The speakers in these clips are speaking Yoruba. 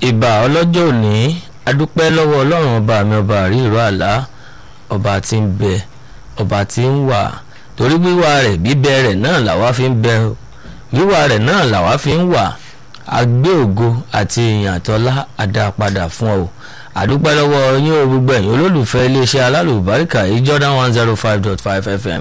ìbà ọlọ́jọ́ òní adúpẹ́ lọ́wọ́ ọlọ́run ọba mi ọba àríìró àlá ọba tí ń bẹ ọba tí ń wà torí wíwà rẹ̀ bíbẹ rẹ̀ náà làwa fi ń bẹ wíwà rẹ̀ náà làwa fi ń wà agbé ògo àti ìyìn àtọ́lá àdápadà fún ọ àdúpẹ́ lọ́wọ́ yín o gbogbo ẹ̀yin olólùfẹ́ iléeṣẹ́ alálùbáríkà yìí Jordan one zero five dot five FM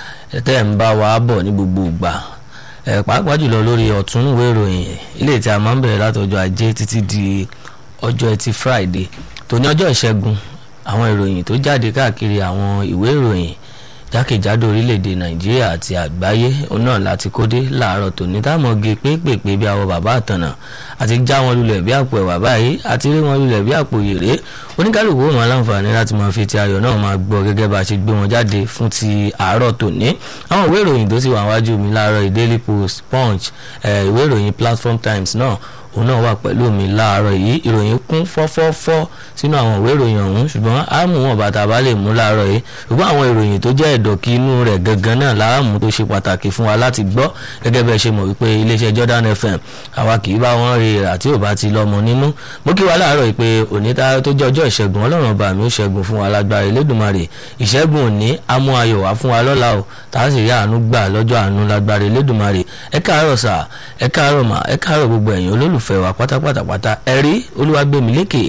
tẹ́ ń bá wa bọ̀ ní gbogbo ìgbà ẹ̀ pàápàá jùlọ lórí ọ̀tún ìwé ìròyìn ilé tí a máa ń bẹ̀rẹ̀ látọjọ́ ajé títí di ọjọ́ ẹtì Friday tó ní ọjọ́ ìṣẹ́gun àwọn ìròyìn tó jáde káàkiri àwọn ìwé ìròyìn jákèjádò orílẹ̀-èdè nàìjíríà àti àgbáyé náà láti kódé láàárọ̀ tòní táwọn ge pépèpé bí àwọn bàbá àtànà àti já wọn lulẹ̀ bí àpò ẹ̀wà báyìí àti rí wọn lulẹ̀ bí àpò yèrè oníkálukú wọn láǹfààní láti máa fi ti ayọ̀ náà máa gbọ́ gẹ́gẹ́ bá a ṣe gbé wọn jáde fún ti àárọ̀ tòní àwọn ìwé ìròyìn tó sì wà wájú mi láàárọ̀ Daily Post Punch ìwé ìròyìn Platform Times náà òun náà wà pẹ̀lú mi láàárọ̀ yìí ìròyìn kún fọ́fọ́fọ́ sínú àwọn ìwé ìròyìn ọ̀hún ṣùgbọ́n a mú wọn bàtà bá lè mú láàárọ̀ yìí ṣùgbọ́n àwọn ìròyìn tó jẹ́ ẹ̀dọ̀kí inú rẹ̀ gangan náà láàmú tó ṣe pàtàkì fún wa láti gbọ́ gẹ́gẹ́ bẹ́ẹ̀ ṣe mọ̀ wípé iléeṣẹ́ Jordan FM àwa kì í bá wọn rí rà tí ò bá ti lọ́mọ nínú mo kí wa láàárọ̀ yìí pé òní tá tó jẹ́ ọjọ́ ìṣẹ́gun ọlọ́run ọba mi ó ṣẹ́gun fún wa lágbára Elédùmarè ìṣẹ́gun òní á mú ayọ̀ wá fún wa lọ́la o tá a sì rí àánú gbà lọ́jọ́ àánú lágbára Elédùmarè ẹ káàárọ̀ sà ẹ káàárọ̀ mà ẹ káàárọ̀ gbogbo ẹ̀yin olólùf olùfẹ́ wa pátápátápátá ẹ̀rí olúwàgbẹ̀mílẹ́kẹ̀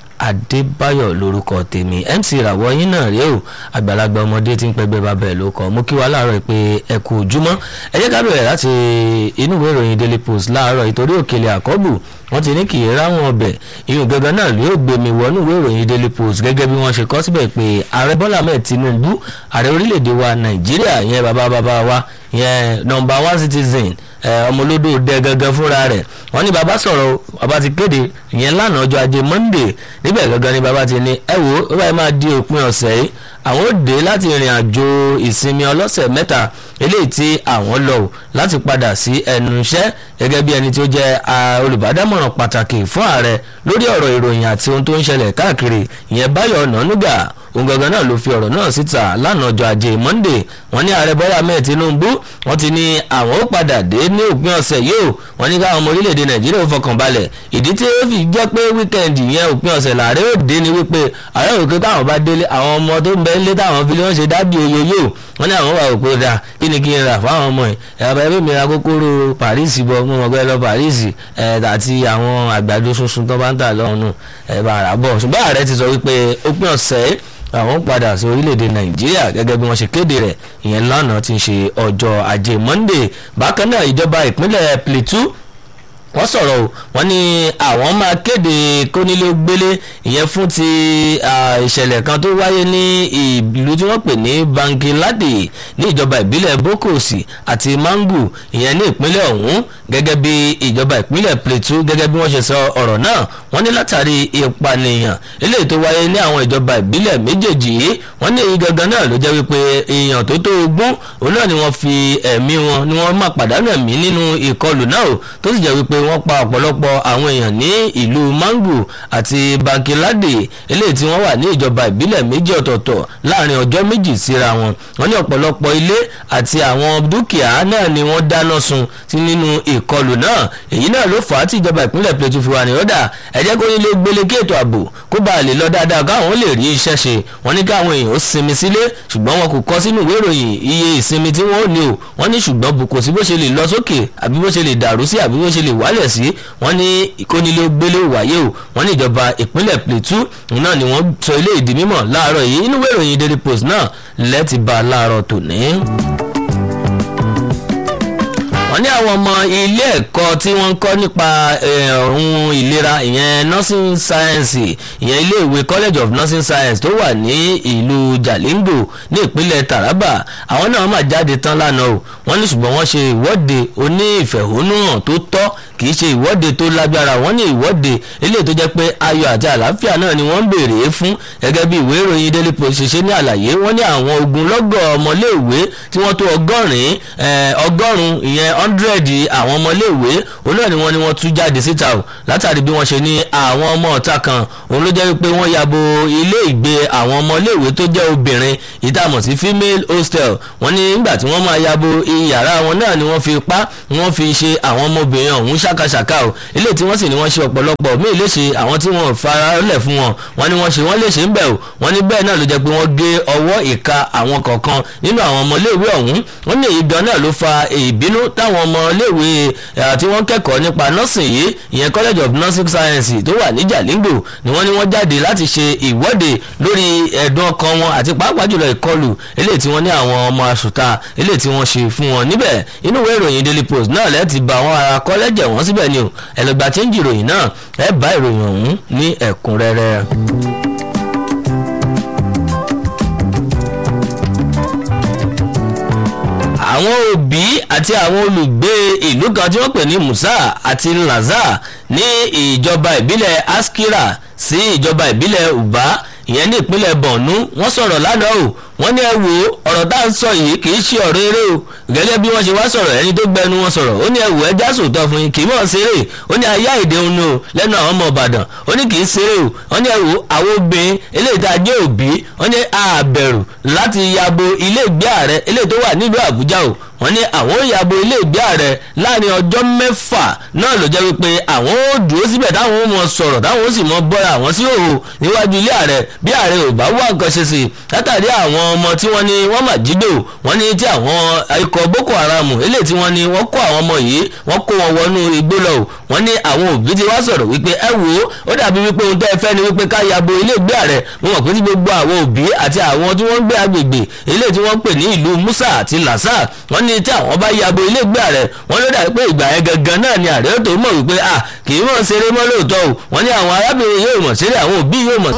adébáyọ̀ lórúkọ tèmi mc ìràwọ̀ yín náà rèé o àgbàlagbà ọmọdé tí ń pẹgbẹ́ bàbá ẹ̀ ló kọ́ mo kí wa láàárọ̀ pé ẹ kú ojúmọ́ ẹ jẹ́ ká bẹ̀rẹ̀ láti inú ìwé ìròyìn daily post láàárọ̀ ìtorí òkèlè àkọ́bù wọ́n ti ní kì í ráwọn ọbẹ̀ ìyún gangan náà ló gbé mi wọnú ìwé ìròyìn daily post gẹ́gẹ́ bí wọ́n ṣe kọ síbẹ̀ pé ààrẹ bọ́lá ahmed tinubu ààrẹ orílẹ̀-èdè wa nàìjíríà yẹn bàbá bàbá wa yẹn number one citizen ọmọlódò dẹ gangan fúnra rẹ̀ wọ́n ní bàbá sọ̀rọ̀ bàbá ti kéde ìyẹn lánàá ọjọ́ ajé monday níbẹ̀ gangan ni bàbá ti ní ẹ wò ó báyìí máa di òpin ọ̀sẹ̀ yìí àwọn ò dé láti ìrìn àjò ìsinmi ọlọ́sẹ̀ mẹ́ta eléyìí tí àwọn lọ ò láti padà sí ẹnu iṣẹ́ gẹ́gẹ́ bí ẹni tí ó jẹ́ olùbádámọ̀ràn pàtàkì fún ààrẹ lórí ọ̀rọ̀ ìròyìn àti ohun tó ń ṣẹlẹ̀ káàkiri ìyẹn báyọ̀ ọ̀nànúgà òun gangan náà ló fi ọ̀rọ̀ náà síta lánàá ọjọ́ ajé monday wọ́n ní ààrẹ bọ́lá ahmed tinubu wọ́n ti ní àwọn ó padà dé ní òpin ọ̀sẹ̀ yìí ó wọ́n ní káwọn ọmọ orílẹ̀-èdè nàìjíríà ó fọkàn balẹ̀ ìdí tí ó fi jẹ́ pé wíkẹ́ndì yẹn òpin ọ̀sẹ̀ làárẹ̀ ó dé ni wípé ààrẹ òkè táwọn bá délé àwọn ọmọ tó ń bẹ nílé táwọn fi lé wọn ṣe dábì oyo yóò wọ́n ní àwọn wà òpó dà kí ni kí n rà fáwọn ọmọ yìí ẹ̀rọ ẹbí mi ra kókóró paris bọ mo mọ̀ pé lọ paris àti àwọn àgbàdo sunsun tó bá ń tà lọ́hùn nù ẹ̀ bá rà bọ̀ ṣùgbọ́n ààrẹ ti sọ wípé òpin ọ̀sẹ̀ àwọn padà sí orílẹ̀-èdè nàìjíríà gẹ́gẹ́ bí wọ́n ṣe kéde rẹ̀ ìyẹn lánàá ti ń ṣe ọjọ́ ajé monday bákan náà ìjọba ìpínlẹ̀ plateau wọ́n sọ̀rọ̀ o wọ́n ní àwọn máa kéde kónílé-gbélé ìyẹn fún ti ìṣẹ̀lẹ̀ kan tó wáyé ní ìlú tí wọ́n pè ní Bangiladi ní ìjọba ìbílẹ̀ Bokosi àti Mangu ìyẹn ní ìpínlẹ̀ ọ̀hún gẹ́gẹ́ bí ìjọba ìpínlẹ̀ Plateau gẹ́gẹ́ bí wọ́n ṣe sọ ọ̀rọ̀ náà wọ́n ní látàrí ìpànìyàn eléyìí tó wáyé ní àwọn ìjọba ìbílẹ̀ méjèèjì yìí wọ́n ní èyí gangan náà ló jẹ́ wípé èèyàn tó tó ogún òun náà ni wọ́n fi ẹ̀mí wọn ni wọ́n máa pàdánù ẹ̀mí nínú ìkọlù náà tó sì jẹ́ wípé wọ́n pa ọ̀pọ̀lọpọ̀ àwọn èèyàn ní ìlú Mangu àti Bangiladi eléyìí tí wọ́n wà ní ìjọba ìbílẹ̀ méjì ọ̀tọ̀ọ̀tọ̀ láàrin ọjọ́ méjì síra wọn wọ́n ní ọ̀pọ̀lọpọ̀ ilé àti àwọn dúkìá náà ni wọ́n dáná sun sí nínú ìkọlù náà èyí náà ló fà á tí ìjọba ìpínlẹ̀ Plateau fi wà ní ọ̀dà ẹ jẹ́ kó nílé gbélé kí ètò ààbò kó bá lè lọ dáadáa káwọn lè rí iṣẹ́ ṣe wọ́n ní káwọn èèyàn ó sinmi sílé ṣùgbọ́n wọn kò kọ sínú ìwé ìròyìn iye ìsinmi tí wọ́n ò ní o wọ́n ní ṣùgbọ́n kò sí bó ṣe lè lọ sókè àbí bó ṣe lè dàrú sí àbí bó ṣe lè wálẹ̀ sí wọ́n ní ìkónílé gbélé wáyé o wọ́n ní ìjọba ìpínlẹ̀ Plateau náà ni wọ́n sọ ilé ìdí mímọ̀ láàárọ̀ yìí inú ìwé ìròyìn Daily Post náà lẹ́ẹ̀tì bá a láàárọ̀ tòní wọ́n ní àwọn ọmọ ilé ẹ̀kọ́ tí wọ́n ń kọ́ nípa ohun ìlera ìyẹn nursing science ìyẹn iléèwé college of nursing science tó wà ní ìlú Jalingo ní ìpínlẹ̀ Taraba àwọn náà máa jáde tán lánàá o wọ́n ní ṣùgbọ́n wọ́n ṣe ìwọ́de oní ìfẹ̀hónúhàn tó tọ́ kì í ṣe ìwọ́de tó lágbára wọ́n ní ìwọ́de eléyìí tó jẹ́ pé ayọ̀ àti àlàáfíà náà ni wọ́n ń béèrè fún gẹ́gẹ́ bí ìwé ìròyìn Daily Post ṣe ṣe ní àlàyé wọ́n ní àwọn ogunlọ́gọ̀ ọmọléèwé tí wọ́n tó ọgọ́rin ọgọ́rùn-ún ìyẹn hundred àwọn ọmọléèwé òun náà ni wọ́n ní wọ́n tú jáde síta o látàrí bí wọ́n ṣe ní àwọn ọmọ ọ̀tá kan òun ló jẹ́ wípé wọ́n yabo ilé ìgbé àwọn ọmọléèwé tó jẹ́ obìnrin ìtàmọ̀ sí female hostel wọ́n ní nígbà tí wọ́n máa yabo iyàrá wọn náà ni wọ́n fi pa wọ́n fi ṣe àwọn ọmọbìnrin ọ̀hún ṣàkàṣàkà o ilé tí wọ́n sì ní wọ́n ṣe ọ̀pọ̀lọpọ̀ míì léṣe àwọn tí wọ́n faralẹ̀ fún wọn wọ́n ní wọ́n ṣe wọ́n léṣe ń bẹ̀ o wọ́n ní bẹ́ẹ̀ náà ló jẹ́ pé wọ́n gé ọwọ́ ìka àwọn kọ̀ọ̀kan nínú àwọn ọmọléèwé ọ̀hún wọ́n ní èyí gan náà ló fa ìbínú táwọn ọmọléèwé tí wọ́n kẹ́kọ̀ọ́ nípa nursing yìí ìyẹn college of nursing science tó wà ní Jalingo ni wọ́n ní wọ́n jáde láti ṣe ìwọ́de lórí ẹ̀dùn ọkàn wọn àti pàápàá jùlọ ìkọlù eléyìí tí wọ́n ní àwọn ọmọ àṣùtà eléyìí tí wọ́n ṣe fún wọn níbẹ̀ inú ìwé ìròyìn Daily Post náà lẹ́ẹ̀tì bá àwọn ará kọ́lẹ́jẹ̀ wọ́n síbẹ̀ ni o ẹ̀lọ́gbà tí ń jìròyìn náà ẹ̀ bá ìròyìn ọ̀hún ní ẹ̀kúnrẹ́rẹ́. àwọn òbí àti àwọn olùgbé ìlú kan tí wọ́n pè ní Musa àti Laza ní ìjọba ìbílẹ̀ Askira sí ìjọba ìbílẹ̀ Uba ìyẹn ní ìpínlẹ̀ Borno wọ́n sọ̀rọ̀ lánàá o wọ́n ní ẹ wo ọ̀rọ̀ tá à ń sọ yìí kì í ṣe ọ̀rọ̀ eré o gẹ́gẹ́ bí wọ́n ṣe wá sọ̀rọ̀ ẹni tó gbẹnu wọn sọ̀rọ̀ ó ní ẹ wò ẹ já sòótọ́ fún yín kì í mọ̀ ṣeré ó ní ayé àìdè òun o lẹ́nu àwọn ọmọ Ìbàdàn ó ní kì í ṣeré o wọ́n ní ẹ wo àwọn obìnrin eléyìí tá a jẹ́ òbí wọ́n ní àbẹ̀rù láti yabo ilé ìgbé ààrẹ eléyìí tó wà nílùú Àbújá o wọ́n ní àwọn ò yàbò ilé ìgbé ààrẹ láàrin ọjọ́ mẹ́fà náà ló jẹ́ wípé àwọn ò dúró síbẹ̀ táwọn ò mọ sọ̀rọ̀ táwọn ò sì mọ bọ́ra àwọn sí òhò níwájú ilé ààrẹ bí ààrẹ ò bá wá nǹkan ṣe sí i látàrí àwọn ọmọ tí wọ́n ní wọ́n mà jí gbé o wọ́n ní tí àwọn ikọ̀ Boko Haram eléyìí tí wọ́n ní wọ́n kó àwọn ọmọ yìí wọ́n kó wọn wọnú igbó lọ o wọ́n ní àwọn òbí ti wá sọ̀rọ̀ wípé ẹ wò ó ó dàbí wípé ohun tẹ́ ẹ fẹ́ ni wípé ká yàbò ilé ìgbé ààrẹ mo mọ̀ pé tí gbogbo àwọn òbí àti àwọn tí wọ́n ń gbé agbègbè ilé tí wọ́n ń pè ní ìlú Musa àti Lasa wọ́n ní tí àwọn bá ya abo ilé ìgbé ààrẹ wọn ló dàbí pé ìgbà yẹn gangan náà ni ààrẹ tó mọ̀ wípé à kì í mọ̀ ṣeré mọ́ lóòótọ́ o wọ́n ní àwọn arábìnrin yóò mọ̀ ṣeré àwọn òbí yóò mọ̀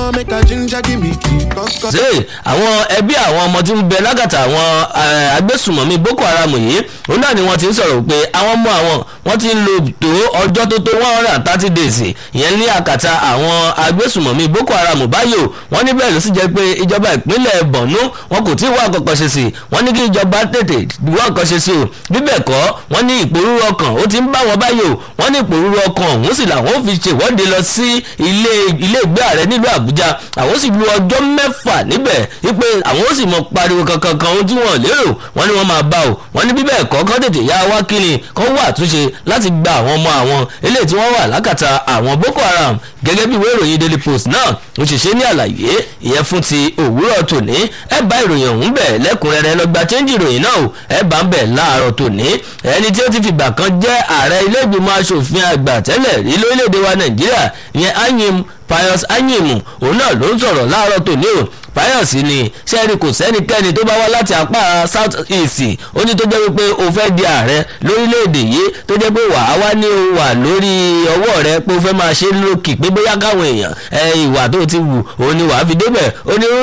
ṣeré àwọn ẹbí àwọn ọmọ tí ń bẹ lágàtà àwọn agbésùmọ̀mí Boko Haram yìí òun náà ni wọ́n ti ń sọ̀rọ̀ pé àwọn ọmọ àwọn wọ́n ti ń lo tó ọjọ́ tó tó one hundred and thirty days ìyẹn ní àkàtà àwọn agbésùmọ̀mí Boko Haram báyò wọ́n ní bẹ́ẹ̀ ló sì jẹ́ pé ìjọba ìpínlẹ̀ Borno wọn kò tí ì wá àkọ́kọ́ ṣe sí wọ́n ní kí ìjọba tètè wá àkọ́kọ́ ṣe sí o bíbẹ̀ kọ́ wọ́n ní ìpòrúurú ọkàn ó ti ń bá wọn báyò wọ́n ní ìpòrúurú ọkàn ọ̀hún sì làwọn fi ṣèwọ́de lọ sí ilé ilé ìgbé ààrẹ nílùú Àbújá àwọn sì lu ọjọ́ mẹ́fà níbẹ̀ wípé àwọn ó sì mọ pariwo kankan kan ohun tí wọ́n lérò wọ́n ní wọ́n máa bá o wọ́n ní bíbẹ̀ kọ́ kọ́ tètè yá wá kíni kọ́ wà àtúnṣe láti gba àwọn ọmọ àwọn eléyìí tí wọ́n wà lákàtà àwọn Boko Haram gẹ́gẹ́ bí ìwé ìròyìn Daily Post náà ó ṣe ṣe ní àlàyé ìyẹn fún ti òwúrọ̀ tòní ẹ bá ìròyìn ọ̀hún bẹ̀ lẹ́kùnrẹ́rẹ́ lọ́gbà chẹ́ńjì ìròyìn náà o ẹ bá ń bẹ̀ láàárọ̀ tòní ẹni tí ó ti fìgbà kan jẹ́ ààrẹ ilé ìgbìmọ̀ asòfin àgbà tẹ́lẹ̀ rí lórílẹ̀‐èdè wa Nàìjíríà ìyẹn Anyim Pius Anyim òun náà ló ń sọ̀rọ̀ láàárọ̀ tòní o fáyọ̀sì ni sẹ́ẹ̀rì kò sẹ́nikẹ́ni tó bá wá láti apá south east ó ní tó jẹ́ wípé o fẹ́ di ààrẹ lórílẹ̀‐èdè yìí tó jẹ́ pé wàá wá ní o wà lórí ọwọ́ rẹ pé o fẹ́ máa ṣe lókì pé bóyá káwọn èèyàn ẹ ìwà tó ti wù òun ni wàá fi débẹ̀ ó ní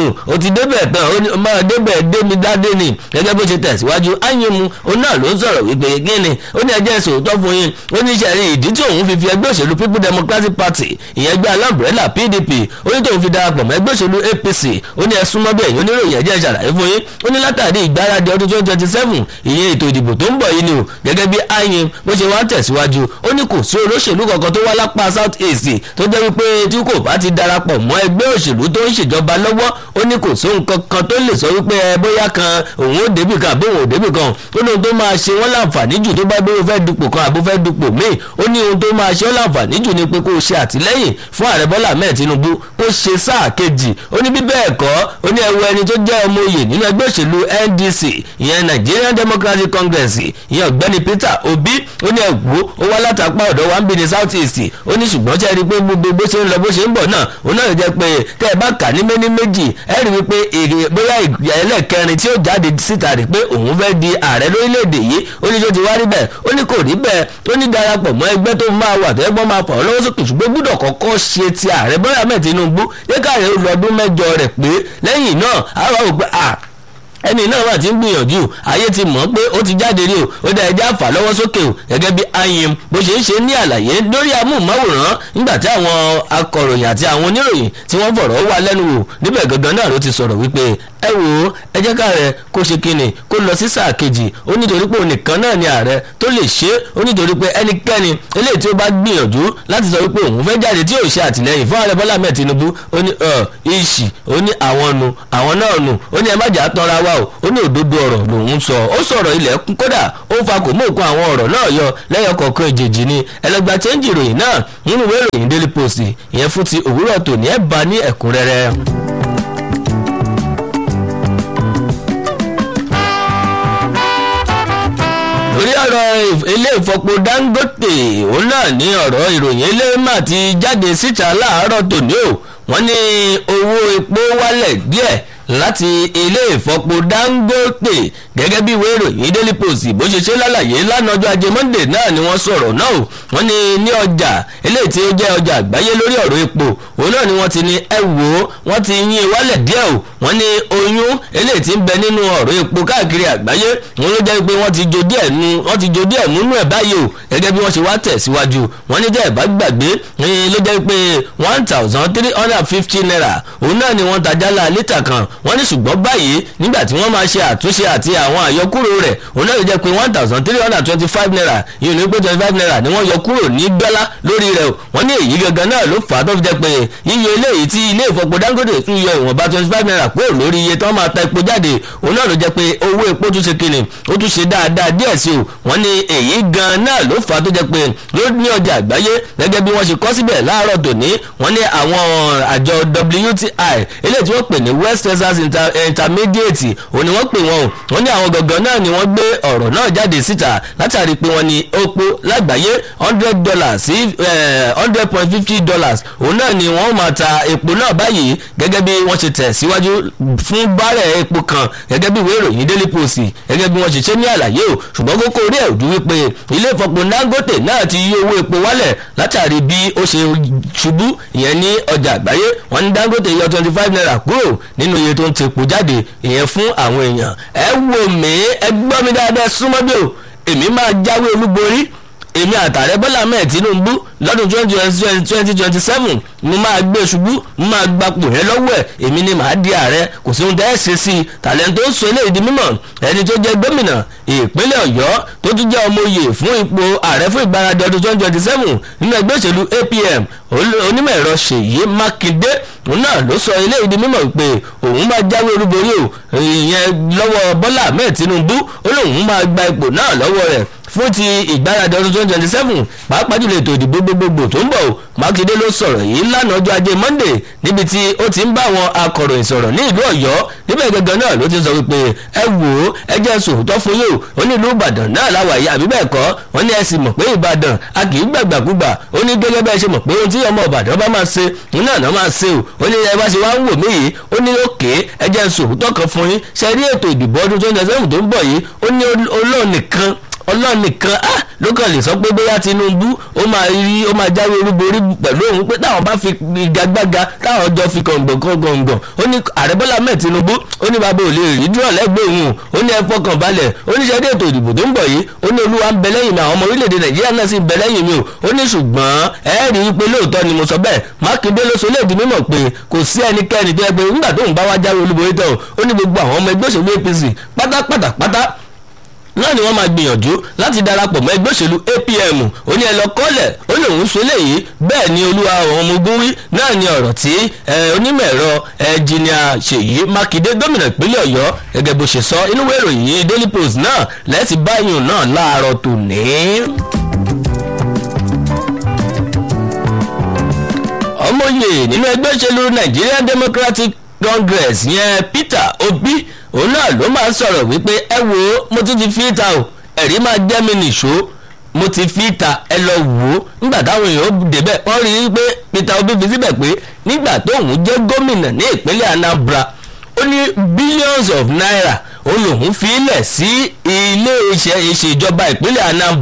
o ti débẹ̀ tán ó ní máa débẹ̀ démi dádé ni gẹ́gẹ́ bó ṣe tẹ̀síwájú ányimu òun náà ló ń sọ̀rọ̀ wípé gíní ó ní ẹjẹ́ sòótọ́ fún yín ó ní sẹ́rí ìdí tí òun fi fi ẹgbẹ́ òṣèlú people democratic party ìyẹn ẹgbẹ́ alábùrẹ́là pdp ó ní tóun fi darapọ̀ mọ́ ẹgbẹ́ òṣèlú apc ó ní ẹsùn mọ́ bẹ́ẹ̀ yín oníròyìn ẹ̀jẹ̀ ìṣàlàyé fún yín ó ní látàrí ìgbáradì ọdún twenty twenty seven ìyẹn ètò ìdìbò tó ń bọ̀ yìí ni o gẹ́gẹ́ bí ayin bó ṣe wá tẹ̀síwájú ó ní kò sí olóṣèlú kankan tó wá lápá south east tó jẹ́ wípé tí kò bá ti darapọ̀ mọ́ ẹgbẹ́ òṣèlú tó ń ṣèjọba lọ́wọ́ ó ní kò sóhun kankan tó lè sọ wípé ẹ bóyá kan òun ó débì kan àbí òun ò débì kan ó ní ohun tó máa ṣe wọ́n láǹfààní jù tó bá gbé fẹ́ dupò kan àbó fẹ́ dupò míì ó ní ohun tó máa ṣe wọ́n láǹfààní jù ni pé kó o ṣe àtìlẹ́yìn fún ààrẹ bọ́lá ahmed tinubu kó ṣe sáà kejì ó ní bí bẹ́ẹ̀ kọ́ ó ní ẹwọ ẹni tó jẹ́ ọmọ oyè nínú ẹgbẹ́ òṣèlú ndc ìyẹn nigerian democratic congress ìyẹn ọ̀gbẹ́ni peter obi ó ní ẹ̀wò ó wá látàpá ọ̀dọ̀ wa ń bí ní south east ó ní ṣùgbọ́n ṣe rí i pé gbogbo bó ṣe ń lọ bó ṣe ń bọ̀ náà ó náà jẹ́ pé tẹ́ ẹ bá kà ní méní méjì ẹ rí i pé èrè bóyá ìgbà ẹlẹ́kẹrin tí ó jáde síta rí pé òun fẹ́ di ààrẹ lórílẹ̀‐èdè yìí ó ní tó ti wá rí bẹ́ẹ̀ ó ní kò rí bẹ́ẹ̀ ó ní darapọ̀ mọ́ ẹgbẹ́ tó máa wà tó ẹgbọ́n máa fà ọ́ lọ́wọ́ sókè ṣùgbọ́n gbọ́dọ̀ kọ́kọ́ ṣe ti ààrẹ bọ́lá mẹ́ẹ̀ tinubu yẹ káàrẹ̀ ó lọ ọdún mẹ́jọ rẹ̀ pé lẹ́yìn náà àwa ò gbà ẹni náà wà tí ń gbìyànjú ayé ti mọ̀ pé ó ti jáde rí o ó dá ẹjẹ́ àfà lọ́wọ́ sókè o gẹ́gẹ́ bí ayim bó ṣe ń ṣe ní àlàyé lórí amóhùnmáwòrán nígbà tí àwọn akọ̀ròyìn àti àwọn oníròyìn tí wọ́n fọ̀rọ̀ wá lẹ́nu wò níbẹ̀ gangan náà ló ti sọ̀rọ̀ wípé ẹ wò ó ẹ jẹ́ káàrẹ kó ṣe kíni kó lọ sí sáà kejì ó nítorí pé òun nìkan náà ni ààrẹ tó lè ṣe é ó nítorí pé ẹnikẹ́ni eléyìí tí ó bá gbìyànjú láti sọ wípé òun fẹ́ jáde tí yóò ṣe àtìlẹ́yìn fún ààrẹ bọ́lá ahmed tinubu ó ní ọ ìṣì ó ní àwọn nu àwọn náà nù ó ní ẹ má jà á tanra wa o ó ní òdodo ọ̀rọ̀ lòun sọ ó sọ̀rọ̀ ilẹ̀ kódà ó fa kò mú òkun àwọn ọ̀rọ̀ náà yọ lẹ́yọ kọ̀ọ̀kan èjèèjì ni ẹlẹgbà chẹ́ńjì ìròyìn náà nínú ìwé ìròyìn daily post ìyẹn fún ti òwúrọ̀ tòní ẹ̀ bá ní ẹ̀kúnrẹ́rẹ́. lórí ọ̀rọ̀ ilé ìfọpo dangote òun náà ní ọ̀rọ̀ ìròyìn eléyìí ti jáde síta láàárọ̀ tòní o wọ́n ní owó epo wálẹ̀ díẹ̀ láti ilé ìfọpo dangote gẹ́gẹ́ bí ìwé ìròyìn daily post bó ṣe ṣe lálàyé lánàá ọjọ́ ajé monday náà ni wọ́n sọ̀rọ̀ náà o wọ́n ní ní ọjà eléyìí tí ó jẹ́ ọjà àgbáyé lórí ọ̀rọ̀ epo òun náà ni wọ́n ti ní ẹ wò ó wọ́n ti yín wálẹ̀ díẹ̀ o wọ́n ní oyún eléyìí tí ń bẹ nínú ọ̀rọ̀ epo káàkiri àgbáyé wọn ló jẹ́ pé wọ́n ti jo díẹ̀ nu wọ́n ti jo díẹ̀ múnú ẹ̀ báyìí o gẹ́gẹ́ bí wọ́n ṣe wá tẹ̀síwájú wọ́n ní jẹ́ ẹ̀ bá gbàgbé ló jẹ́ pé one thousand three hundred and fifty naira òun náà ni wọ́n ta jálá lítà kan wọ́n ní ṣùgbọ́n báyìí nígbà tí wọ́n máa ṣe àtúnṣe àti àwọn àyọkúrò rẹ̀ òun náà ló jẹ́ pé one thousand three hundred and twenty five naira yìí ní pé twenty five naira ni wọ́n yọ kúrò ní dọ́là lórí rẹ̀ wọ́n ní èyí gangan náà ló fà á tó fi jẹ́ pé yíyọ eléyìí tí ilé ìfọpo dangote tún yọ ìwọ̀nba twenty five naira kúrò lórí iye tí wọ́n máa ta epo jáde òun náà ló jẹ́ pé owó epo tún ṣe kìnnì ó tún ṣe dáadáa díẹ̀ sí o wọ́n ní èyí gan náà ló fà á tó jẹ́ pé ló ní ọjà àgbáyé gẹ́gẹ́ bí wọ́n ṣe kọ́ síbẹ̀ láàárọ̀ tòní wọ́n ní àwọn àjọ WTI eléyìí tí wọ́n pè ní West Texas Inter intermediate òun ni wọ́n pè wọ́n o wọ́n ní àwọn gangan náà ni wọ́n gbé ọ̀rọ̀ náà jáde síta látàrí pé wọ́n ní epo lágbàáyé hundred dollars sí hundred point fifty dollars òun náà ni wọ́n máa ta epo náà báyìí gẹ́gẹ́ bí wọ́n ṣe tẹ̀ síwájú fún bárẹ̀ epo kan gẹ́gẹ́ bí ìwé ìròyìn daily post gẹ́gẹ́ bí wọ́n ṣe ṣe ní àlàyé o ṣùgbọ́n kókó orí ẹ̀ ojú wípé ilé ìfọpo dangote náà ti yí owó epo wálẹ̀ látàrí bí ó ṣe ṣubú ìyẹn ní ọjà àgbáyé wọ́n ní dangote yọ twenty five naira kúrò nínú iye tó ń tepo jáde ìyẹn fún àwọn èèyàn ẹ wò mí ẹ gbọ́ mi dáadáa súnmọ́ bí o èmi máa jáwé olúborí èmi àtàrẹ bọ́lá mẹ́ẹ̀ tinubu lọ́dún twenty twenty seven mo máa gbé ṣubú mo máa gbapò yẹn lọ́wọ́ ẹ̀ èmi ni màá di ààrẹ kò sí ohun tẹ́ ẹ ṣe sí i tàlẹ́ńtò sọ eléyìí di mímọ̀ ẹni tó jẹ́ gómìnà ìpínlẹ̀ ọ̀yọ́ tó tún jẹ́ ọmọ oyè fún ipò ààrẹ fún ìgbáradì ọdún twenty twenty seven nínú ẹgbẹ́ òṣèlú apm onímọ̀ ẹ̀rọ ṣèyí mákindé òun náà ló sọ eléyìí di mímọ̀ pé òun máa jáwé olúborí o ìyẹn lọ́wọ́ bọ́lá ahmed tinubu ó lóun máa gba ipò náà lọ́wọ́ rẹ̀ fún ti ìgbáradì ọdún twenty twenty seven pàápàá jùlọ ètò ìdìbò gbogbogbò tó ń bọ̀ o mákindé ló sọ̀rọ̀ yìí lánàá ọjọ́ ajé monday níbi tí ó ti ń bá àwọn akọ̀ròyìn sọ̀rọ̀ ní ìlú ọ̀yọ́ níbẹ̀ gangan náà ló ti sọ wípé ẹ wò ó ẹ jẹ́ sòótọ́ fún yóò ó ní ìlú ìbàdàn náà láwàyé àbí bẹ́ẹ̀ kọ́ wọ́n ní ẹ sì mọ̀ pé ìbàdàn a kì í gbàgbàkúgbà ó ní gẹ́gẹ́ bẹ́ẹ̀ ṣe mọ̀ pé ohun tí ọmọ ìbàdàn bá máa ṣe òun náà náà máa ṣe o ó ní ẹ bá ṣe wá ń wò mí yìí ó ní òkè ẹ jẹ́ sòótọ́ kan fún yín ṣe rí ètò ìdìbò ọdún twenty seven tó ń bọ̀ yìí ó ní olóòn nìkan ọlọ́run nìkan á ló kàn lè sọ pé bóyá tinubu ó máa rí ó máa jáwé olúborí pẹ̀lú òun pé táwọn bá fi igagbága táwọn jọ fi kọ̀ǹgbọ̀n kọ̀ǹgbọ̀n ó ní ààrẹ bọ́lá mẹ́ẹ̀ tinubu ó ní bàbá ò lè rí dúró lẹ́gbẹ̀ẹ́ òun ó ní ẹ fọkàn balẹ̀ ó ní sẹ́dí ètò ìdìbò tó ń bọ̀ yìí ó ní olúwa ń bẹ lẹ́yìn mi àwọn ọmọ orílẹ̀-èdè nàìjíríà náà sì ń bẹ lẹ́yìn mi o ó ní ṣùgbọ́n ẹ rí i pé lóòótọ́ ni mo sọ bẹ́ẹ̀ mákindé ló sọ léèdì mímọ̀ pé kò sí ẹnikẹ́ni tó yẹ pé nígbà tóun bá wá jáwé olúborí tẹ̀ ó ní gbogbo àwọn ọmọ ẹgbẹ́ òṣèlú apc pátápátá pátá náà ni wọ́n máa gbìyànjú láti darapọ̀ mọ́ ẹgbẹ́ òṣèlú apm ó ní ẹ lọ kọ́lẹ̀ ó ní òun sọ léyìí bẹ́ẹ̀ ni olúwa àwọn ọmọ ogun wí náà ni ọ̀rọ̀ tí onímọ̀ ẹ̀rọ ẹnjìnìà ṣèyí mákindé gómìnà ìpínlẹ̀ ọ̀yọ́ gẹ́gẹ́ bó ṣe sọ inú ìròyìn daily post náà lẹ́ẹ̀tì báyìí náà láàárọ̀ tòní. ọmọye nínú ẹgbẹ́ òṣèlú nigerian democratic congress yẹn peter obi òun náà ló máa ń sọ̀rọ̀ wípé ẹ wo mo tún ti fi ta o ẹ̀rí máa jẹ́ mi nìṣó mo ti fi ta ẹ lọ wò ó nígbà táwọn èèyàn débẹ̀ wọ́n rí i pé peter obi fi síbẹ̀ pé nígbà tóun jẹ́ gómìnà ní ìpínlẹ̀ anambra ó ní billions of naira òun lòun fi lẹ̀ sí ilé iṣẹ́ ìṣèjọba ìpínlẹ̀ anambra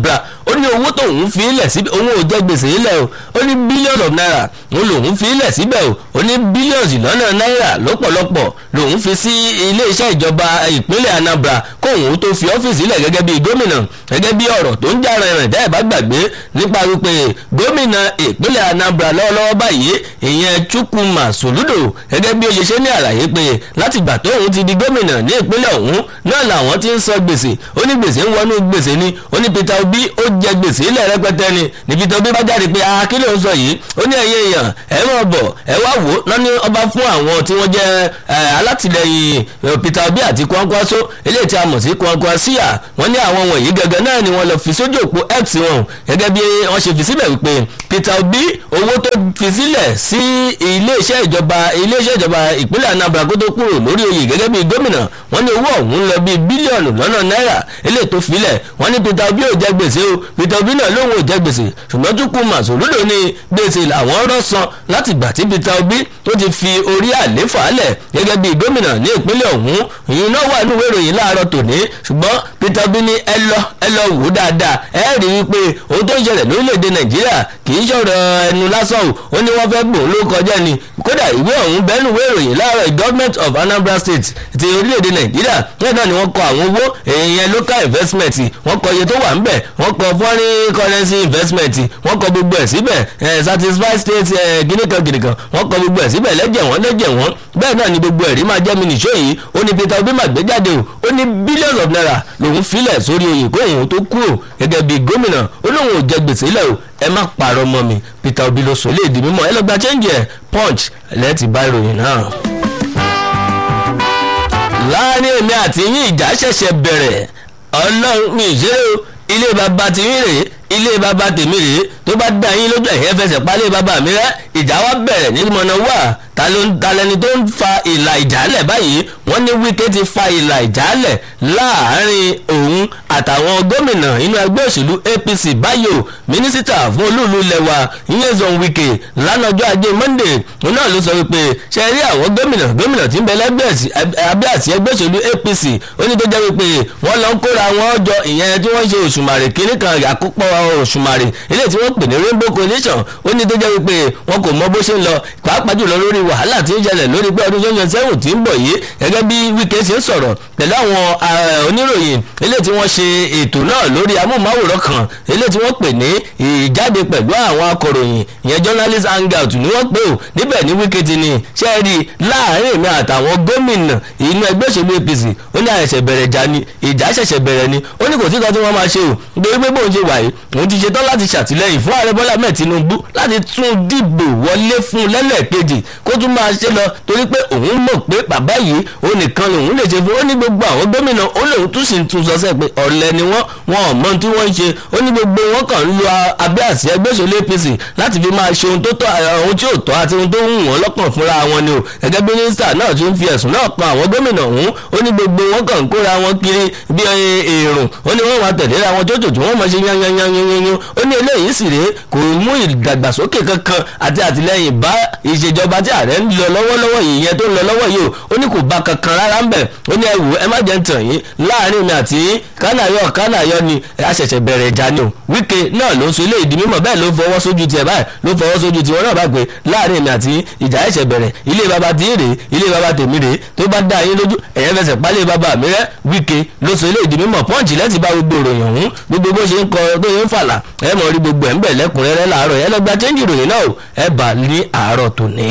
ó ní owó tóun fi ilẹ̀ síbẹ̀ òun ò jẹ́ gbèsè ilẹ̀ o ó ní billions of naira òun lòun fi ilẹ̀ síbẹ̀ o ó ní billions lọ́nà náírà lọ́pọ̀lọpọ̀ lòun fi sí iléeṣẹ́ ìjọba ìpínlẹ̀ Anambra kóun tó fi ọ́fíìsì ilẹ̀ gẹ́gẹ́ bí gómìnà gẹ́gẹ́ bí ọ̀rọ̀ tó ń jà rìnrìn dẹ́ ẹ̀ bá gbàgbé nípa wípé gómìnà ìpínlẹ̀ Anambra lọ́wọ́lọ́wọ́ báyìí ìyẹn Chukwuma Soludo gẹ́gẹ́ bí ó ṣe ṣe ní àlàyé pé láti gbà tóun ti di gómìnà ní ìpínlẹ̀ ọ̀hún náà làwọn ti ń sọ gbèsè ó ní gbèsè ń wọnú gbèsè ni ó ní Peter Obi ó jẹ gbèsè ilẹ̀ rẹpẹtẹ ni ní Peter Obi bá jáde pé akí ló ń sọ yìí ó ní ẹ̀yẹ èèyàn ẹ mọ̀ bọ̀ ẹ wá wò ó náà ní ọba fún àwọn tí wọ́n jẹ́ alátìlẹyìn Peter Obi àti Kwankwaso eléyìí tí a mọ̀ sí Kwankwasia wọ́n ní àwọn wọ̀nyí gẹ́gẹ́ náà ni wọ́n lọ fi sójú òpó X wọn gẹ́gẹ́ bí wọ́n ṣe fi síbẹ̀ wípé Peter Obi owó tó fi sílẹ̀ sí iléeṣẹ́ ìjọba iléeṣẹ́ ìjọba ìpínlẹ̀ Anambra kó tó kúrò lórí oyè gẹ́gẹ́ bí gómìnà wọ́n ní owó ọ̀hún lọ bíi bílíọ̀nù lọ́nà náírà eléyìí tó filẹ̀ wọ́n ní Peter Obi ò jẹ gbèsè o Peter Obi náà lóun ò jẹ gbèsè ṣùgbọ́n Chukwuma Soludo ní gbèsè làwọn rọ́ san láti gbà tí Peter Obi tó ti fi orí àléfà lẹ̀ gẹ́gẹ́ bí gómìnà ní ìpínlẹ̀ ọ̀hún ìyẹn náà wà nínú ìròyìn láàárọ̀ tòní ṣùgbọ́n Peter Obi ní ẹ lọ ẹ lọ wò dáadáa ẹ rí i pé ohun tó ń ṣẹlẹ̀ lórílẹ̀‐èdè Nàìjíríà kì í ṣọ̀rọ̀ ẹnu lásán o ó ní wọ́n fẹ́ gbòó ló kọjá ni kódà ìwé ọ̀hún bẹ́ẹ̀nù ìwé ìròyìn láàárọ̀ government of Anambra State ti orílẹ̀‐èdè Nàìjíríà náà ni wọ́n kọ àwọn owó èèyàn local investment wọ́n kọ iye tó wà ńbẹ̀ wọ́n kọ foreign currency investment wọ́n kọ gbogbo ẹ̀ síbẹ̀ satisfy state gíníkan gíníkan wọ́n kọ gbogbo ẹ̀ síbẹ̀ lẹ́jẹ̀ wọ́n lẹ́jẹ̀ wọ́n bẹ́ẹ̀ náà ni gbogbo ẹ̀rí máa jẹ́ mi nìṣó yìí ó ní Peter Obi máa gbé jáde o ó ní billions of naira lòun filẹ̀ sórí oyè kó òun tó kúrò gẹ́gẹ́ bí gómìnà ó lóun ò jẹ gbèsè lẹ̀ o ẹ má parọ́ mọ́ mi Peter Obi ló sọ léèdì mímọ́ ẹ lọ gba change ẹ̀ punch lẹ́ẹ̀tì bá ìròyìn náà láàrin èmi àti yín ìjà ṣẹ̀ṣẹ̀ bẹ̀rẹ̀ ọlọ́run mi ìṣeré o ilé bàbá ti yín rèé ilé bàbá tèmi rèé tó bá dá yín lójú ẹ̀yẹ́ fẹsẹ̀ palẹ̀ bàbá mi rẹ́ ìjà wa bẹ̀rẹ̀ ní mọ̀nà wà ta ló ń talẹ́ni tó ń fa ìlà ìjálẹ̀ báyìí wọ́n ní Wike ti fa ìlà ìjálẹ̀ láàrin òun àtàwọn gómìnà inú ẹgbẹ́ òṣèlú APC báyò mínísítà fún olúùlú lẹ́wà Nyesom Wike lánàjọ́ ajé Monday òun náà ló sọ wípé ṣe rí àwọn gómìnà gómìnà tí ń bẹ lẹ́gbẹ́ abẹ́ àti ẹgbẹ́ òṣèlú APC ó ní tó jẹ́ wípé wọ́n lọ ń kóra wọn jọ ìyẹn tí wọ́n ṣe òṣùmàrè kínní kan àkópọ̀ òṣùmàrè eléyìí tí wọ́n pè ní Rainbow Coalition ó ní tó jẹ́ wípé wọn kò mọ bó ṣe ń lọ pàápàá jùlọ lórí wàhálà tí ń ṣẹlẹ̀ lórí pé ọdún twenty seven tí ń bọ̀ yìí gẹ́gẹ́ bí Wike ṣe ń sọ̀rọ̀ pẹ̀lú àwọn oníròyìn eléyìí tí wọ́n ṣe ètò náà lórí amóhùnmáwòrán kan eléyìí tí wọ́n pè ní ìjáde pẹ̀lú àwọn akọ̀ròyìn ìyẹn journalist hangout ni wọ́n pè ó níbẹ̀ ní Wike ti ní ṣe é rí láàrin èmi àtàwọn gómìnà inú ẹgbẹ́ òṣèlú APC ó ní àṣẹ̀ṣẹ̀ bẹ̀rẹ̀ ìjà ni ìjà ṣẹ̀ṣẹ̀ bẹ̀rẹ̀ ni ó ní kò sí kan tí wọ́n máa ṣe o nítorí pé bóun ṣe wà yìí òun ti ṣetán láti ṣàtìlẹ́yìn fún ààrẹ Bọ́lá mẹ́ẹ̀ Tinubu láti tún dìbò wọlé fún lẹ́lẹ́kejì kó tún máa ṣe lọ torí pé òun mọ̀ pé bàbá yìí òun nìkan lòun lè ṣe fún ó ní gbogbo àwọn gómìnà ó lòun tún sì tún sọ sẹ́ pé ọ̀lẹ ni wọ́n wọn ò mọ tí wọ́n ń ṣe ó ní gbogbo wọn kàn ń lo abẹ́ àsíá ẹgbẹ́ òṣèlú APC láti fi máa ṣe ohun tó tọ́ ohun tí ò tọ́ àti ohun tó ń wọ́n lọ́kàn fúnra wọn ni o gẹ́gẹ́ bí mínísítà náà tún fi ẹ̀sùn náà kan àwọn gómìnà ọ̀hún ó ní gbogbo wọn kàn ń kóra wọn kiri bí èrùn ó ní wọ́n máa tẹ̀lé ra wọn jójòjò wọ́n máa ṣe yányányányányán ó ní eléyìí sì rèé kò mú ìdàgbàsókè kankan àti àtìlẹ́yìn bá ìṣèjọba tí ààrẹ ń lọ lọ́wọ́lọ́wọ́ yìí yẹn tó ń lọ lọ́wọ́ yìí o ó ní kò bá kankan rárá ń bẹ̀ ó ní ẹ wò ẹ má jẹ́ ń tàn yín láàrin mi àti kánàyọ kánàyọ ni a ṣẹ̀ṣẹ̀ bẹ̀rẹ̀ ìjà ni o Wike náà ló ń sọ ilé ìdí mímọ̀ bẹ́ẹ̀ ló fọwọ́ sójú tiẹ̀ báyìí ló fọwọ́ sójú tiwọn náà bá pé láàrin mi àti ìjà ẹ̀ṣẹ̀ bẹ̀rẹ̀ ilé baba tí rèé ilé baba tèmi rèé tó bá dá yín lójú ẹ̀yẹ́ fẹsẹ̀ pálẹ̀ baba mi rẹ́ Wike ló sọ ilé ìdí mímọ̀ pọ́ǹchì lẹ́sìn bá gbogbo ìròyìn ọ̀hún gbogbo bó ṣe ń kọ tó yẹn ń fàlà ẹ mọ̀ rí gbogbo ẹ̀ ń bẹ̀ lẹ́kùnrẹ́rẹ́ láàárọ̀ ẹ lọ́gbà chẹ́ńjì ìròyìn náà ẹ bà ní àárọ̀ tòní.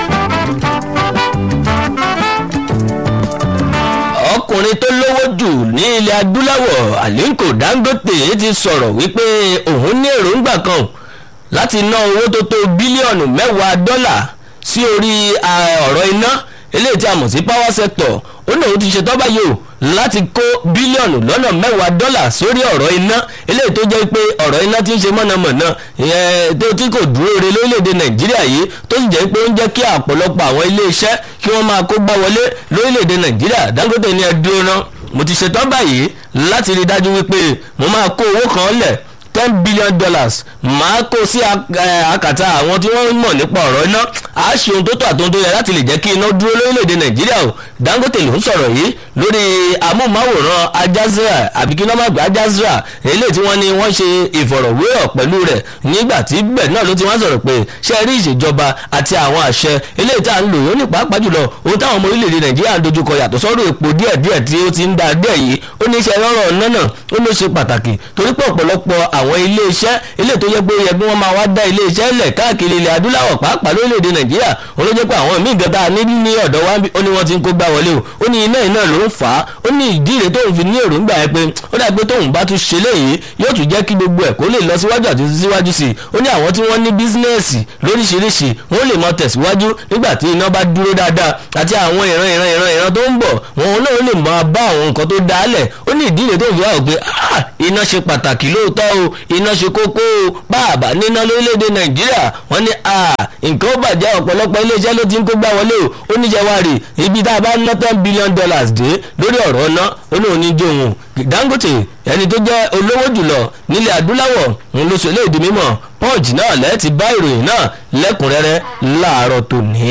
ọkùnrin tó lówó jù ní ilẹ̀ adúláwọ̀ Aliko Dangote ti sọ̀rọ̀ wípé òun ní èròǹgbà kan láti ná owó tó tó bílíọ̀nù mẹ́wàá dọ́là sí orí ọ̀rọ̀ iná eléyìí tí a mọ̀ sí power sector ó ní òun ti ṣetán báyìí o láti kó bílíọ̀nù lọ́nà mẹ́wàá dọ́là sórí ọ̀rọ̀ iná eléyìí tó jẹ́ pé ọ̀rọ̀ iná ti ń ṣe mọ̀nàmọ̀nà tó tí kò dúró re lórílẹ̀‐èdè nàìjíríà yìí tó sì jẹ́ pé ó ń jẹ́ kí àpọ̀lọpọ̀ àwọn iléeṣẹ́ kí wọ́n máa kó gbá wọlé lórílẹ̀‐èdè nàìjíríà dangote ní ẹdúró náà mo ti ṣetán báyìí láti rí dájú wípé mo máa kó owó kan lẹ̀ ten billion dollars máa kó sí àkàtà àwọn tí wọ́n mọ̀ nípa ọ̀rọ̀ iná a ṣe ohun tó tọ́ àti ohun tó yẹ láti lè jẹ́ kí iná dúró lórílẹ̀‐èdè nàìjíríà o dangote ló ń sọ̀rọ̀ yìí lórí amóhùnmáwòrán ajazra àbí kí nọ́mà gbé ajazra eléyìí tí wọ́n ní wọ́n ṣe ìfọ̀rọ̀wérọ̀ pẹ̀lú rẹ̀ nígbà tí bẹ́ẹ̀ náà ló ti wá sọ̀rọ̀ pé ṣe rí ìṣèjọba àti àwọn àṣẹ eléyìí tá à ń lò ó ní pàápàá jùlọ ohun táwọn ọmọ orílẹ̀-èdè nàìjíríà ń dojúkọ yàtọ̀ sọ́rọ̀ epo díẹ̀díẹ̀ tí ó ti ń da díẹ̀ yìí ó ní iṣẹ́ rọ́rọ̀ náà náà ó ló ṣe pàtàkì torí pé ọ̀pọ̀lọpọ̀ àwọn ilé iṣẹ́ ilé tó yẹ pé ó yẹ kí wọ́n máa wá dá ilé iṣẹ́ lẹ̀ káàkiri ilẹ̀ adúláwọ̀ pàápàá lórílẹ̀‐èdè nàìjíríà ó ló jẹ́ pé àwọn míì gẹ́gẹ́ ní ní ọ̀dọ̀ wa ó ní wọ́n ti ń kó gbá wọlé o ó ní iná iná ló ń fà á ó ní ìdí rẹ̀ tóun fi ní èròǹgbà yẹn pé ó dà pé tóun bá tún ṣe léyìí yóò tún jẹ́ kí gbogbo ẹ̀ kó lè lọ síwájú àti síwájú sí i ó ní àwọn tí wọ́n ní bísínẹ́ẹ̀sì lóríṣiríṣi wọ́n lè mọ tẹ̀síwájú nígbà tí iná bá dúró dáadáa àti àwọn ìran ìran ìran ìran tó ń bọ̀ wọn náà lè máa bá àwọn nǹkan tó dálẹ̀ ó ní ìdí rẹ̀ tóun fi wá pé iná ṣe pàtàkì lóòótọ́ o iná ṣe kókó o báàbà níná lórílẹ̀‐èdè nàìjíríà wọ́n ní nǹkan ó bàjẹ́ ọ̀pọ̀lọpọ̀ iléeṣẹ́ ló ti ń kó gbá wọlé o ó ní jẹwàárì ibi tá a bá ná ten billion dollars dé lórí ọ̀rọ̀ ọ̀nà ó lóun ní jó òun dangote ẹni tó jẹ́ olówó jùlọ nílẹ̀ adúláwọ̀ ń lóṣù eléyìí di mímọ̀ punch náà lẹ́ẹ̀tì bá ìròyìn náà lẹ́kùnrẹ́rẹ́ láàárọ̀ tòní.